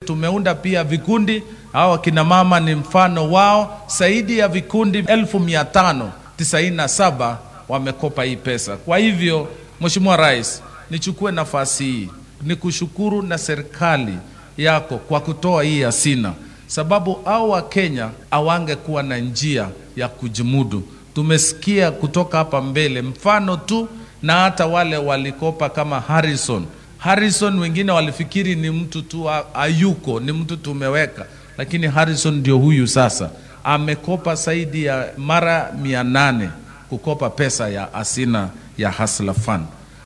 tumeunda pia vikundi, hao akina mama ni mfano wao. Zaidi ya vikundi elfu mia tano tisaini na saba wamekopa hii pesa. Kwa hivyo, Mheshimiwa Rais, nichukue nafasi hii ni kushukuru na serikali yako kwa kutoa hii hazina, sababu au Wakenya awangekuwa na njia ya kujimudu. Tumesikia kutoka hapa mbele mfano tu, na hata wale walikopa kama Harrison Harrison, wengine walifikiri ni mtu tu ayuko, ni mtu tumeweka, lakini Harrison ndio huyu sasa amekopa zaidi ya mara mia nane kukopa pesa ya asina ya Hustler Fund.